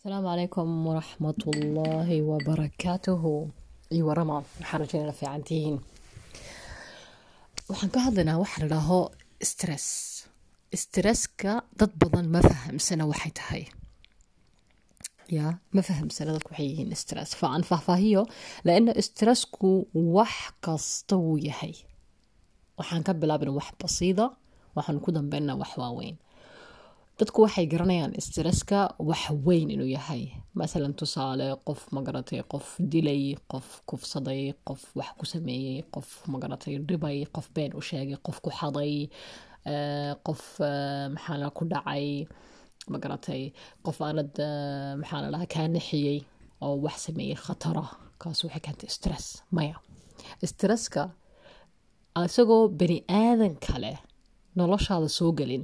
asalaamu calaykum waraxmat ullaahi wabarakaatuhu iyo warama waxaan rajaynana fiican tihiin waxaan ka hadlaynaa waxa la dhaaho stress stresska dad badan ma fahamsana waxay tahay ya ma fahamsana dadku waxay yihiin stress fa aan faahfaahiyo laana stressku wax kasta wuu yahay waxaan ka bilaabina wax basiida waxaan ku dambeynaa wax waaweyn dadku waxay garanayaan stresska wax weyn inuu yahay masalan tusaale qof magaratay qof dilay qof kufsaday qof wax ku sameeyey qof magaratay dhibay qof been u sheegay qof ku xaday qof maxaa ku dhacay magaratay qof aanad maxaa la dhahaa kaa nixiyey oo wax sameeyey khatara kaas waxay keentay stress maya stresska isagoo bani aadan kale noloshaada soo gelin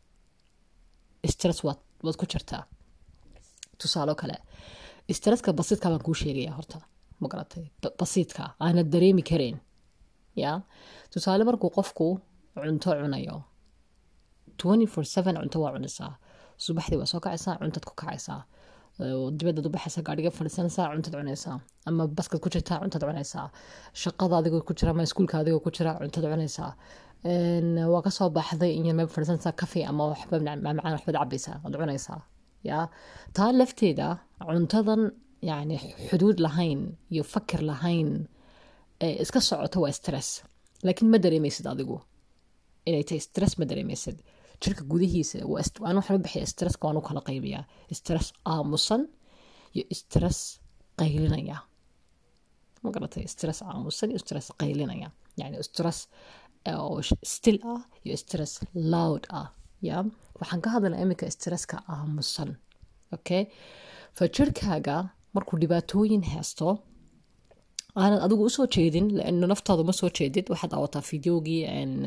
stress waad waad ku jirtaa tusaalo kale stresska basiidka baan kuu sheegaya horta magaratay basiidka aanad dareemi karayn ya tusaale markuu qofku cunto cunayo twenty four seven cunto waa cunaysaa subaxdii waa soo kacaysaa cuntaad ku kacaysaa dibadaad u baxaysaa gaadhiga fadhiisanaysaa cuntaad cunaysaa ama baskad ku jirtaa cuntaad cunaysaa shaqada adigoo ku jira ama iskuulka adigoo ku jira cuntaad cunaysaa waa kasoo baxday in yarmee fadhiisanaysaa kafe ama waxba macmacaan waxbaad cabaysaa waad cunaysaa ya taa lafteeda cuntadan yani xuduud lahayn iyo fakir lahayn iska socoto waa stress laakiin ma dareemaysid adigu inay tahay stress ma dareemaysid jirka gudihiisa aan waxaa bixiya stresska waan u kala qaybiyaa stress aamusan iyo stress qaylinaya ma garatay stress aamusan iyo stress qaylinaya yani stress oo still ah iyo stress loud ah ya waxaan ka hadlaynaa iminka stresska aamusan okay fa jirkaaga markuu dhibaatooyin haysto aanad adigu usoo jeedin laano naftaada ma soo jeedid waxaad daawataa fideogii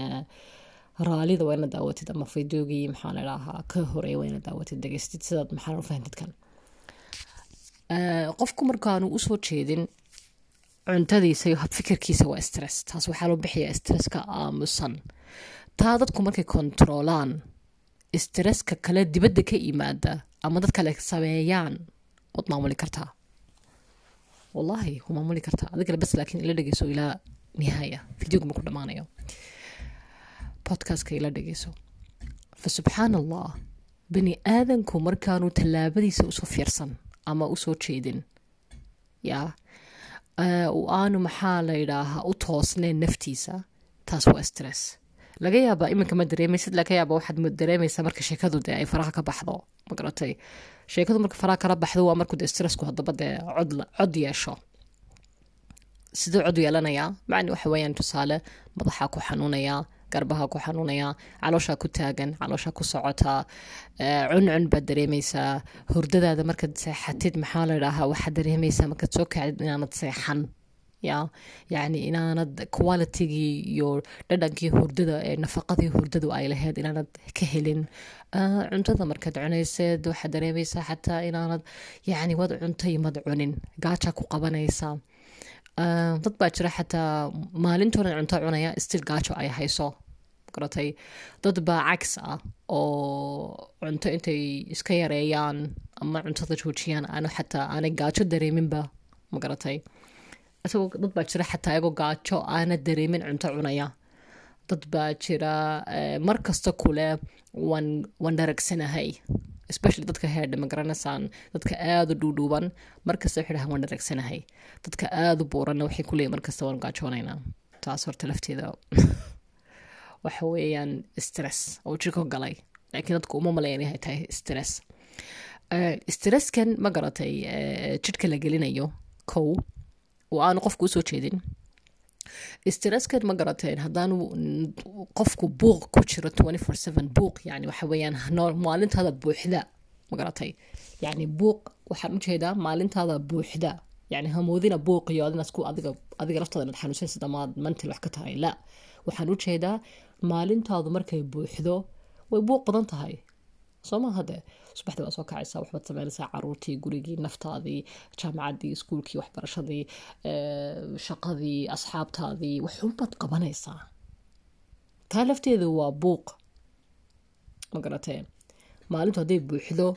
raalida waa ina daawatid ama fideogii maxaa la dhahaa ka horeey waa ina daawatid degeystid sidaad maxaa u fahantid kan qofku markaanu usoo jeedin cuntadiisa iyo habfikirkiisa waa stress taas waxaa loo bixiyaa stresska aamusan taa dadku markay kontroolaan stresska kale dibadda ka yimaada ama dad kale sameeyaan waad maamuli kartaa wallaahi waa maamuli kartaa adigale bas laakiin ila dhegeyso ilaa nihaaya videoga marku dhamaanayo podcastka ila dhegeyso fa subxaan allah bani aadanku markaanu tallaabadiisa usoo fiirsan ama usoo jeedin yaa aanu maxaa la yidhaahaa u toosneen naftiisa taas waa stress laga yaabaa iminka ma dareemaysid laga yaaba waxaad dareemaysaa marka sheekadu dee ay faraha ka baxdo magaratay sheekadu marka faraha kala baxdo waa markuu dee stressku haddaba dee cod cod yeesho siduu cod yeelanayaa macni waxa weeyaan tusaale madaxaa ku xanuunayaa garbaha ku xanuunayaa calooshaa ku taagan calooshaa ku socotaa cuncun baad dareemaysaa hurdadaada markaad seexatid maxaa la idhaahaa waxaad dareemaysaa markaad soo kacdid inaanad seexan ya yacni inaanad qualitigii iyo dhadhankii hurdada ee nafaqadii hurdadu ay lahayd inaanad ka helin cuntada markaad cunayseed waxaad dareemaysaa xataa inaanad yacni wad cuntay mad cunin gaajaa ku qabanaysaa dad baa jira xataa maalintoodan cunto cunaya stil gaajo ay hayso garatay dad baa cags ah oo cunto intay iska yareeyaan ama cuntada joojiyaan aan xataa aanay gaajo dareeminba magaratay isagoo dad baa jira xataa iyagoo gaajo aana dareemin cunto cunaya dad baa jira mar kasta kule waan waan dharagsanahay especially dadka heerdha ma garanaysaan dadka aada u dhuudhuuban markasta waxay dhahaan waan dharagsanahay dadka aada u buuranna waxay ku leeyihin markasta waan gaajoonaynaa taas horta lafteeda waxa weeyaan stress oo jirko galay laakiin dadku uma malayan inay tahay stress stresskan ma garatay jidhka la gelinayo kow oo aanu qofku usoo jeedin stresskan ma garateen haddaanu qofku buuq ku jiro twenty four seven buuq yani waxa weeyaan maalintaada buuxda ma garatay yani buuq waxaan ujeedaa maalintaada buuxda yani hamoodina buuq iyo adina isku adiga adiga laftaada inaad xanuunsansid ama aad mantil wax ka tahay la waxaan ujeedaa maalintaadu markay buuxdo way buuq badan tahay soo ma hade subaxdii waa soo kacaysaa waxbaad sameynaysaa caruurtii gurigii naftaadii jaamacaddii iskuulkii waxbarashadii shaqadii asxaabtaadii waxunbaad qabanaysaa taa lafteedu waa buuq ma garatee maalintu hadday buuxdo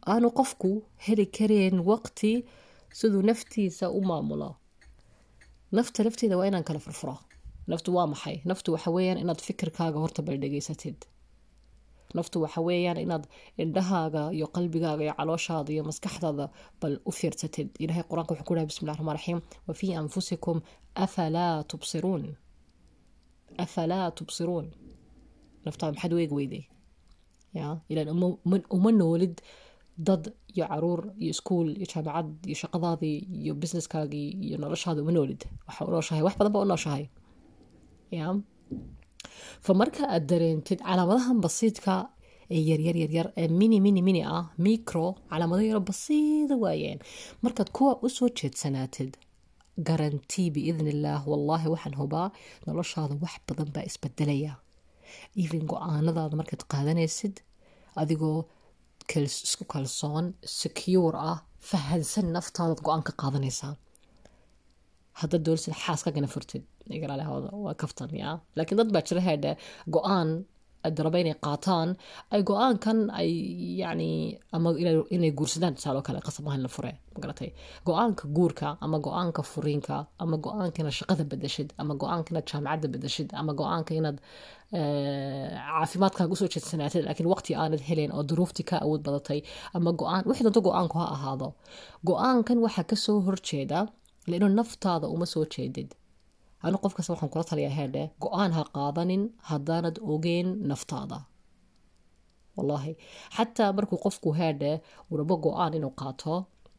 aanu qofku heli kareen waqti siduu naftiisa u maamulo nafta lafteeda waa inaan kala furfuro naftu waa maxay naftu waxa weeyaan inaad fikirkaaga horta bal dhegaysatid naftu waxa weeyaan inaad indhahaaga iyo qalbigaaga iyo calooshaada iyo maskaxdaada bal u fiirsatid ilahay qur-aanka wuxuu ku dhahay bismi llahi raxmaan raxiim wa fii anfusikum afalaa tubsiruun afalaa tubsiruun naftaada maxaad weeg weyday ya ilaan uma noolid dad iyo caruur iyo iskuol iyo jaamacad iyo shaqadaadii iyo businesskaagii iyo noloshaada uma noolid waxa u nooshahay wax badan baa u nooshahay ya fa marka aad dareentid calaamadahan basiidka ee yaryar yaryar ee mini mini mini ah micro calaamado yaro basiida waayeen markaad kuwa usoo jeedsanaatid garantii biidn illaah wallaahi waxaan hubaa noloshaada wax badan baa isbedelaya even go-aanadaada markaad qaadanaysid adigoo isku kalsoon secure ah fahansan naftaadaad go-aan ka qaadanaysaa haddaad doolisid xaaskagana furtid waa kaftan ya laakiin dad baa jira heedhe go-aan raba inay qaataan ay go-aankan ay yani ama inay guursadaan tusaaloo kale qasab ahan la fure magaratay go-aanka guurka ama go-aanka furiinka ama go-aanka inaad shaqada bedeshid ama go-aanka inaad jaamacadda bedeshid ama go-aanka inaad caafimaadkaaga usoo jeedsanaatid laakiin waqti aanad helen oo duruuftii ka awood badatay ama go-aan wixii doonto go-aanku ha ahaado go-aankan waxaa kasoo horjeeda laino naftaada uma soo jeedid anu qof kasta waxaan kula taliyaa heerdhe go-aan ha qaadanin haddaanad ogeen naftaada wallaahi xataa markuu qofku heerdhe uu rabo go-aan inuu qaato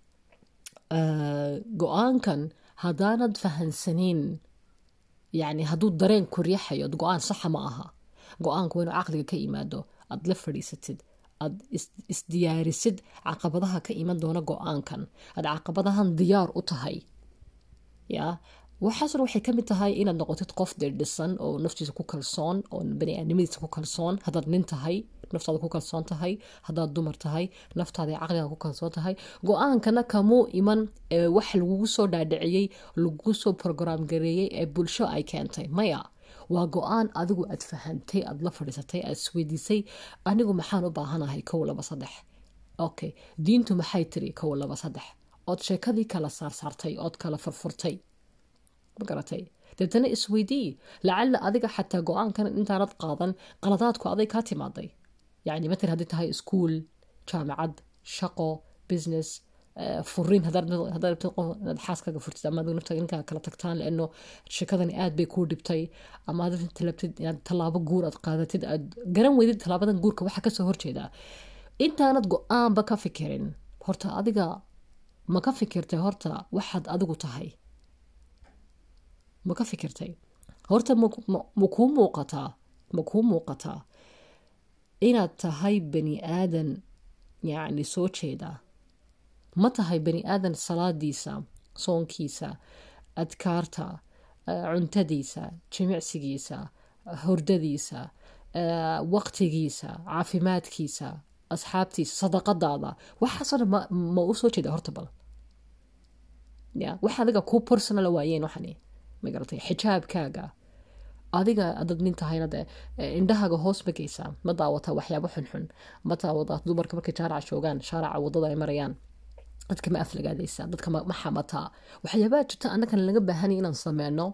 go-aankan haddaanad fahansanin yani hadduu dareen ku riixayo go-aan saxa ma aha go-aanku waa inuu caqliga ka yimaado aad la fadhiisatid aad isdiyaarisid caqabadaha ka iman doona go-aankan aad caqabadahan diyaar u tahay ya waxaasna waxay kamid tahay inaad noqotid qof deerdhisan oo naftiisa ku kalsoon oo baniaadnimadiisa ku kalsoon haddaad nin tahay naftaada ku kalsoon tahay haddaad dumar tahay naftaada caqliga ku kalsoon tahay go-aankana kamuu iman wax lagugu soo dhaadhiciyey lagugu soo program gareeyey ee bulsho ay keentay maya waa go-aan adigu aad fahantay aad la fadhiisatay aad isweydiisay anigu maxaan u baahanahay kow laba saddex okay diintu maxay tiri kow laba saddex ood sheekadii kala saarsaartay ood kala furfurtay magaratay deetana isweydii lacalla adiga xataa go-aankan intaanad qaadan qaladaadku aday kaa timaaday yani matal haddii tahay iskuol jaamacad shaqo business furiin hadaad xaaskaga furtid ama nafta ninkaa kala tagtaan laano sheekadani aad bay kuu dhibtay ama aad talabtid inaad tallaabo guur aad qaadatid aad garan weydid tallaabadan guurka waxaa kasoo horjeedaa intaanad go-aanba ka fikirin horta adiga ma ka fikirtay horta waxaad adigu tahay ma ka fikirtay horta ma kuu muuqataa ma kuu muuqataa inaad tahay bani aadan yacni soo jeeda ma tahay bani aadan salaadiisa soonkiisa adkaarta cuntadiisa jimicsigiisa hordadiisa waqtigiisa caafimaadkiisa asxaabtiisa sadaqadaada waxaasoo dhan ma u soo jeeda horta bal ya wax adiga kuu personal waayeen waxani magaratay xijaabkaaga adiga adad nin tahayna de indhahaaga hoos magaysaa ma daawataa waxyaabo xunxun ma daawadaa dumarka markay jaaraca joogaan shaaraca wadada ay marayaan dadka ma aflagaadaysaa dadka ma xamataa waxyaabaha jirta annagan laga baahanya inaan sameyno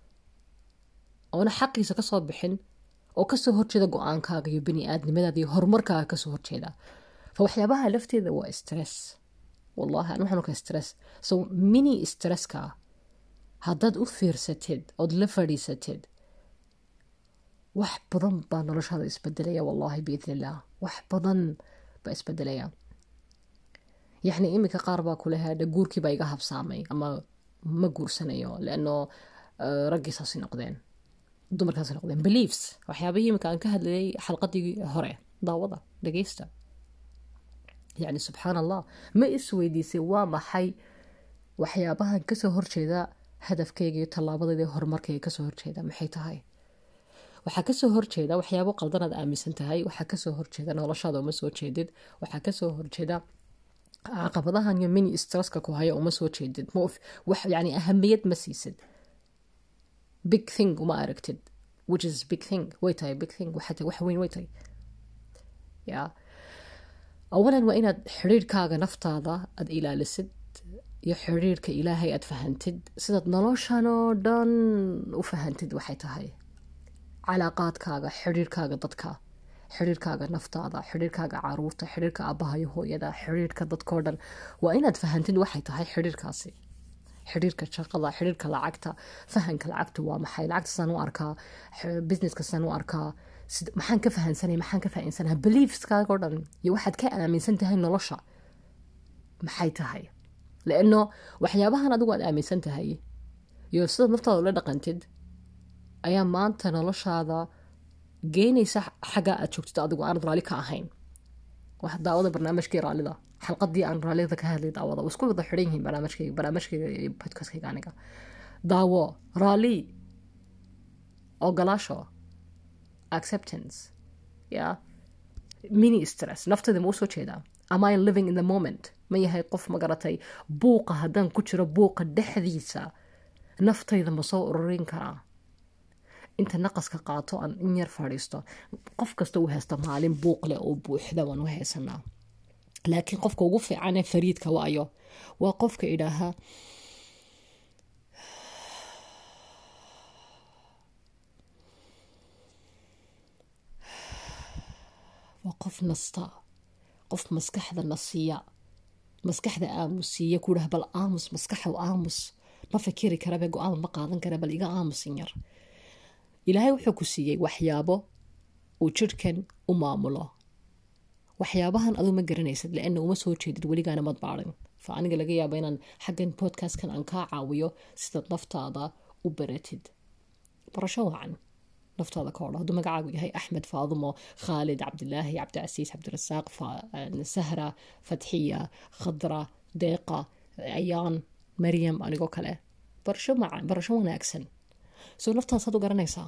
oona xaqiisa kasoo bixin oo kasoo horjeeda go-aankaaga iyo bani aadnimadaada iyo horumarkaaga kasoo horjeeda fa waxyaabaha lafteeda waa stress wallahi an waxaan ka stress so mini stresska haddaad u fiirsatid ood la fadhiisatid wax badan baa noloshaada isbedelaya wallahi biidn illah wax badan baa isbedelaya yacni iminka qaar baa kule hadha guurkiibaa iga habsaamay ama ma guursanayo leano raggiisaasi noqdeen dumarkaasi noqdeen beliefs waxyaabahii iminka aan ka hadlayay xalqadii hore daawada dhageysta yacni subxaan allah ma isweydiisay waa maxay waxyaabahan kasoo horjeeda hadafkayga iyo tallaabadayda horumarkayga kasoo horjeeda maxay tahay waxaa kasoo horjeeda waxyaabo qaldanaad aaminsan tahay waxaa kasoo horjeeda noloshaada uma soo jeedid waxaa kasoo horjeeda caqabadahan iyo mini stresska ku haya uma soo jeedid yani ahamiyad ma siisid big thing uma aragtid which is big thing way tahay big thing waxaa tahay wax weyn way tahay ya awalan waa inaad xidhiirkaaga naftaada aada ilaalisid iyo xidhiirka ilaahay aad fahantid sidaad noloshan oo dhan u fahantid waxay tahay calaaqaadkaaga xidhiirkaaga dadka xidhiirkaaga naftaada xidhiirkaaga caruurta xidhiirka aabbaha iyo hooyada xidhiirka dadkao dhan waa inaad fahantid waxay tahay xidhiirkaasi xidhiirka shaqada xidhiirka lacagta fahanka lacagta waa maxay lacagta saan u arkaa businesska saan u arkaa maxaan ka fahansanay maxaan ka fahansanaha beliefskaaga o dhan iyo waxaad ka aaminsan tahay nolosha maxay tahay laano waxyaabahan adigu aad aaminsan tahay iyo sidaad naftaada ula dhaqantid ayaa maanta noloshaada geynaysa xaggaa aad joogtid adigu aanad raalli ka ahayn wax daawada barnaamijkii raallida xalqadii aan raallida ka hadlay daawada isku wada xidhan yihiin barnaamijkayga barnaamijkayga iyo podcastkayga aniga daawo raalli ogolaasho acceptance ya mini stress naftayda ma u soo jeedaa am i living in the moment ma yahay qof ma garatay buuqa haddaan ku jiro buuqa dhexdiisa naftayda ma soo ururin karaa inta naqaska qaato aan in yar fadhiisto qof kasta uu haysta maalin buuq leh oo buuxda waan u haysanaa laakiin qofka ugu fiicanee fariidka waayo waa qofka idhaahaa waa qof nasta qof maskaxda nasiya maskaxda aamusiiya ku dhaha bal aamus maskaxow aamus ma fikiri karabe go-aan ma qaadan kara bal iga aamusin yar ilaahay wuxuu ku siiyey waxyaabo uu jirhkan u maamulo waxyaabahan aduu ma garanaysid laana uma soo jeedid weligaana mad baarin fa aniga laga yaabo inaan xaggan podcastkan aan kaa caawiyo sidaad naftaada u baratid barasho wacan naftaada ka odha hadduu magacaagu yahay axmed faadumo khaalid cabdilaahi cabdicasiis cabdirasaaq sahra fatxiya khadra deeqa ayaan maryam anigoo kale barasho macan barasho wanaagsan soo naftaasaad u garanaysaa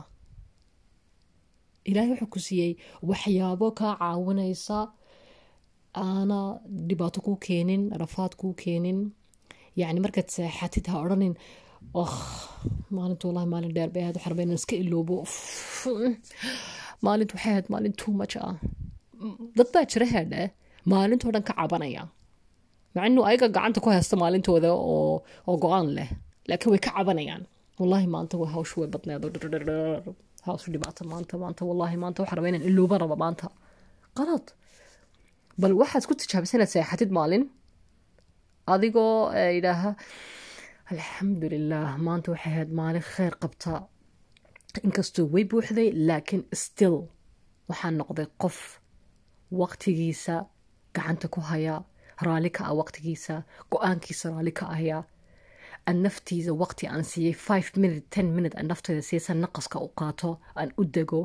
ilaahay wuxuu ku siiyey waxyaabo kaa caawinaysa aana dhibaato kuu keenin rafaad kuu keenin yacni markaad seexatid ha odhanin oh maalintu wallahi maalin dheer bay ahayd waxaan rabaa inaan iska iloobo maalintu waxay ahayd maalin too much ah dad baa jira heedhe maalintoo dhan ka cabanaya maca inuu ayaga gacanta ku haysta maalintooda oo oo go-aan leh laakiin way ka cabanayaan wallahi maanta waa hawshu way badneed hawshu dhibaato maanta maanta wallahi maanta waxaan rabaa inaan ilooba raba maanta qalad bal waxaad ku tijaabisa inaad seexatid maalin adigoo idhaaha alxamdulilah maanta waxay ahayd maalin kheyr qabta inkastoo way buuxday laakiin still waxaan noqday qof waqtigiisa gacanta ku haya raalli ka ah waqtigiisa go-aankiisa raalli ka ahaya aan naftiisa waqti aan siiyey five minute ten minute aan nafteyda siisan naqaska u qaato aan u dego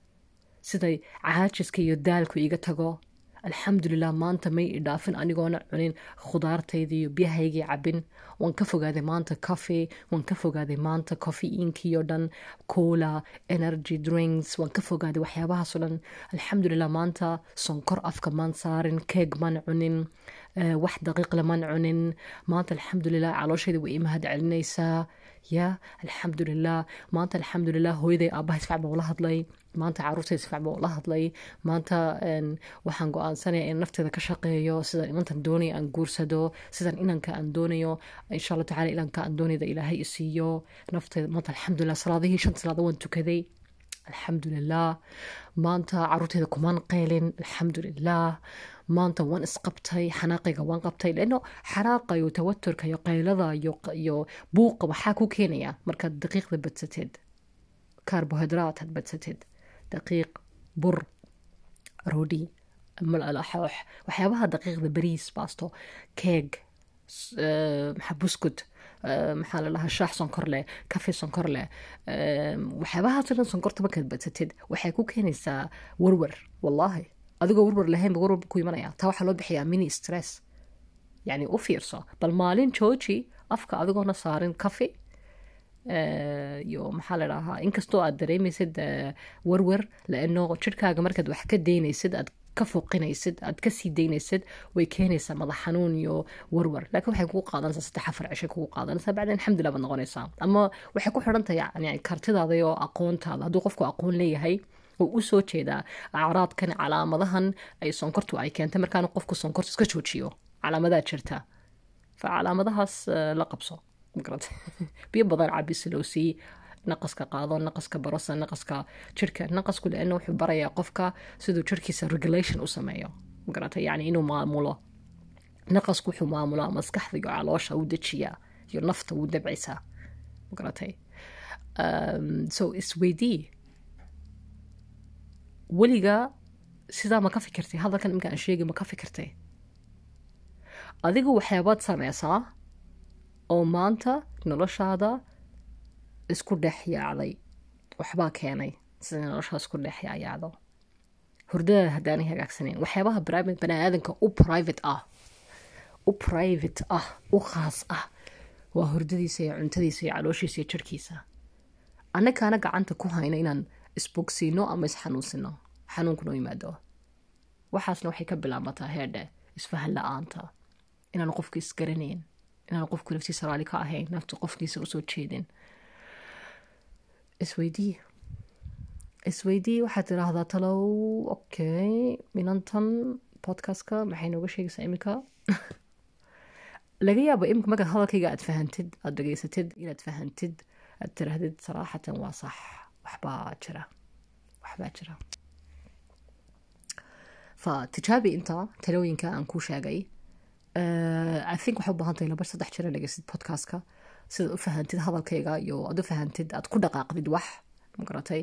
siday caajiska iyo daalku iga tago alxamdulilah maanta may idhaafin anigoona cunin khudaartayda iyo biyahaygii cabin waan ka fogaaday maanta coffee waan ka fogaaday maanta coffeeinkii oo dhan coola energy drinks waan ka fogaaday waxyaabahaasoo dhan alxamdulilah maanta sonkor afka maan saarin keeg maan cunin wax daqiiqle maan cunin maanta alxamdulilah calooshayda way imahad celinaysaa ya alxamdulilah maanta alxamdulilah hooyaday aabaha isfac baa ula hadlay maanta caruurtay isfac baa ula hadlay maanta waxaan go-aansanaya in nafteeda ka shaqeeyo sidaan inantan doonaya aan guursado sidaan inanka aan doonayo insha allah tacala inanka aan doonayda ilaahay isiiyo nafteeda maanta alxamdulilah salaadihii shan salaado waan tukaday alxamdulilah maanta caruurteyda kumaan qaylin alxamdulilah maanta waan isqabtay xanaaqayga waan qabtay lano xanaaqa iyo tawaturka iyo qaylada iyo buuqa waxaa ku keenaya markaad daqiiqda badsateed karbohidraat had badsateed daqiiq bur roodhi malalaxoox waxyaabaha daqiiqda bariis baasto keeg maxaa buskud maxaa la dhahaa shaax sonkor leh kafe sonkor leh waxyaabahaasoo dhan sonkorta markaad badsateed waxay ku keenaysaa warwar wallaahi adigoo warwar lahaynba warwar ku imanaya taa waxaa loo bixiyaa mini stress yacni u fiirso bal maalin jooji afka adigoona saarin kafe iyo maxaa la dhahaa inkastoo aad dareemaysid warwar laano jirhkaaga markaad wax ka daynaysid aad ka foqinaysid aad kasii daynaysid way keenaysaa madax xanuun iyo warwar laakiin waxay kugu qaadanaysaa saddex afar cishay kugu qaadanaysaa bacdeen alxamdulilah baad noqonaysaa ama waxay ku xidhan tahay yani kartidaada iyo aqoontaada hadduu qofku aqoon leeyahay oo u soo jeedaa acraadkan calaamadahan ay sonkortu ay keentay markaana qofku sonkortu iska joojiyo calaamadaa jirta fa calaamadahaas la qabso magarata biyo badan cabi silowsii naqaska qaado naqaska barosa naqaska jirka naqasku leana wuxuu barayaa qofka siduu jirkiisa regulation u sameeyo magarata yacni inuu maamulo naqasku wuxuu maamulaa maskaxda iyo caloosha u dejiyaa iyo nafta wuu dabcisaa magaratay so isweydii weliga sidaa ma ka fikirtay hadalkan iminka aan sheegi ma ka fikirtay adigu waxyaabaad sameysaa oo maanta noloshaada isku dhex yaacday waxbaa keenay sida noloshaa isku dhex yaacdo hurdada haddaanay hagaagsaneyn waxyaabaha bani aadanka u private ah u private ah u khaas ah waa hurdadiisa iyo cuntadiisa iyo calooshiisa iyo jirkiisa annakaana gacanta ku hayna inaan isbogsiino ama isxanuunsino xanuunkuna u yimaado waxaasna waxay ka bilaamataa heerdhe isfahan la-aanta inaan qofku isgaranayn inaan qofku naftiisa raali ka ahayn naftu qofkiisa usoo jeedin isweydii isweydii waxaad tiraahdaa talow okay minantan podcastka maxay nooga sheegaysaa iminka laga yaabo iminka markaad hadalkayga aad fahantid aada dhegeysatid inaad fahantid aad tiraahdid saraaxatan waa sax waxbaa jira waxbaa jira fa tijaabi inta talooyinka aan kuu sheegay i think waxay u baahan tahay laba saddex jira dhegeysid podcastka sidaad u fahantid hadalkayga iyo aad u fahantid aad ku dhaqaaqdid wax magaratay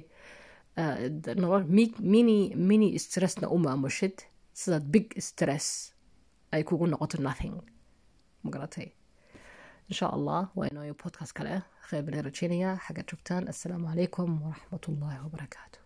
mini mini stressna u maamushid sidaad big stress ay kugu noqoto nothing magaratay insha allah waa inooyo podcast kale kheyr bana rajeynaya xagga joogtaan assalaamu calaykum waraxmat ullaahi wabarakaatu